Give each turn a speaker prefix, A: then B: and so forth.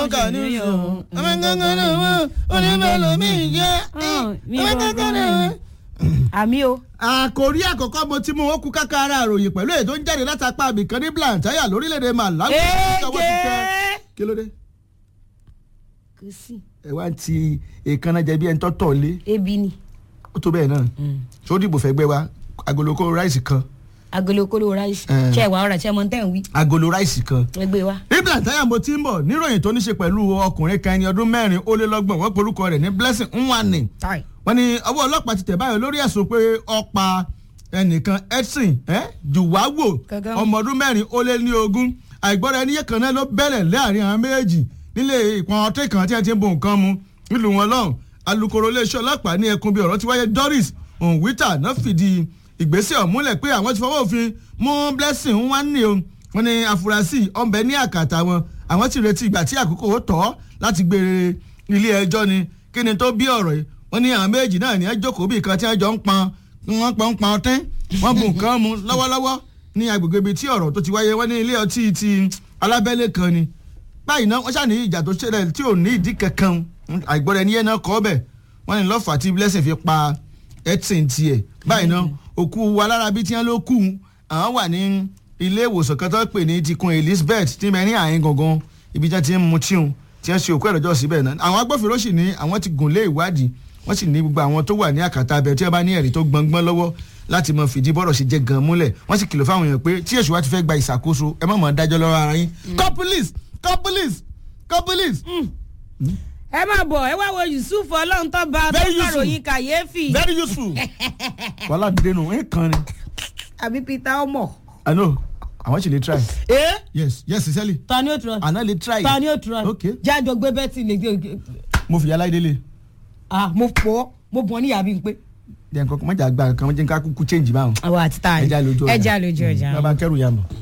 A: ọkà ní sùn ọmọ gángan náà wọn onímọ̀lómí jẹ́ ọmọ gángan náà.
B: àmì o.
A: àkòrí àkọ́kọ́ mo ti mú wọn kú káká ara àròyìn pẹ̀lú èyí tó ń jáde látàpá àbìkan ní blantyre lórílẹ̀‐èdè Malawi.
B: Èjè.
A: kí ló dé
B: kò sí
A: ẹ wá ń ti èékánná jẹ bí ẹni tó tọ̀ lé
B: ebi ni
A: ó tó bẹ́ẹ̀ náà ṣó dìbò fẹ́ gbẹ wa agolo kó ráìsì kan
B: agolo kolo ráìsì
A: Eh.
B: ṣe ìwà ọ̀rà ṣe mọ̀ tẹ́ ń wí
A: agolo ráìsì kan
B: ẹgbẹ́ wa.
A: ní blantyre mo ti ń bọ̀ níròyìn tó ní ṣe pẹ̀lú ọkùnrin kan ẹni ọdún mẹ́rin ó lé lọ́gbọ̀n wọ́n porúkọ rẹ̀ ní Blessing Nwanni
B: tai
A: wọ́n ní ọwọ́ ọlọ́pàá ti tẹ̀ báyọ̀ lórí ẹ̀sùn pé ó pa ẹnìkan Edson eh, Juwawo
B: Gangan.
A: ọmọ ọdún mẹ́rin ó lé ní ogún àìgbọ́ra ẹni yẹ kan náà ló bẹ̀rẹ̀ láàrin àwọn méjèèjì nílé ìpọn ọtí kan tí wọ́n ti ń bo nǹkan mu nílùú wọn lọ́hùn alukoro iléeṣẹ́ ọlọ́pàá ní ẹkùn bíi ọ̀rọ̀ tí wáyé Doris Onwita náà fìdí ìgbésẹ̀ ọ̀hún múlẹ̀ pé àwọn ti fọwọ́ òfin mú Blessing Nwanni o wọ́n ní afurasí ọ̀nbẹ ní àkàtà wọn àwọn ti retí ìgbà tí àkókò ó tọ́ láti gbé ilé ẹjọ́ ni kí ni tó bí ọ̀rọ̀ yìí wọ́n ní àwọn méjì náà ní ẹjọ́kọ̀ọ́ bí kan tí wọ́n jọ ń pọn wọ́n pọn ń pọn ọtí wọ́n bu nǹkan mu lọ́wọ́lọ́wọ́ ní agbègbè ibi tí ọ̀rọ̀ tó ti wáyé wọ́n ní ilé ọtí ti alábẹ́lé kan ni báyìí náà wọ́n ṣàní ìjà tó ṣẹlẹ̀ tí ò ní ìdí kankan àìgbọ́ra ẹni yẹn náà kọ́ bẹ̀ wọ́n ní lọ́fà tí Blessing fi pa Edson tiẹ̀ báyìí náà òkú alárabi tí wọ́n ló kú àwọn wà ní ilé ìwòsàn kan tó pè ní tikun Elizabeth tí bẹ ní àyín gangan ibi tí wọ́n ti ń mu tíun tí wọ́n ṣe òkú ẹ̀rọ̀jọ́ síbẹ̀ náà àwọn agbófinró sì ní àwọn ti gùn lé ìwádìí wọ́n sì ní gbogbo àwọn tó wà ní àkàtà abẹ tí wọ́n bá ní ẹ̀rí tó gbọngbọ́n lọ́wọ́ láti mọ fìdí bọ́rọ̀ ṣe jẹ́ gan múlẹ̀ wọ́n sì kìlọ̀ fáwọn èèyàn pé tí èṣù wa ti fẹ́ gba ìṣàkóso ẹ má mọ̀ dájọ́ lọ́wọ́ ara yín call police call police call police.
B: ẹ máa bọ̀ ẹ wá wo Yusuf ọlọ́run tó bá tó
A: Very useful.
B: kàròyìn kàyéfì
A: very useful. wàhálà dénú ẹ kàn ni.
B: àbí Peter ọmọ.
A: i know àwọn sì lè try.
B: ẹ
A: yes yes sincerely
B: ta ni ó tura
A: àná lè try.
B: ta ni ó tura
A: Okay.
B: jájọ gbé bẹ́tì lè gbé
A: mo fi yàrá ìdílé.
B: ah mo pọ̀ mo bọ̀ níyà bí n pé.
A: jẹ́ nǹkan kan mọ̀jà gba nǹkan mọ̀jà nǹkan kúkú change báwọn.
B: àwọn àti tá a
A: ẹja lójú ọjà
B: ẹja lójú ọjà.
A: bàbá kẹrù yà mọ̀.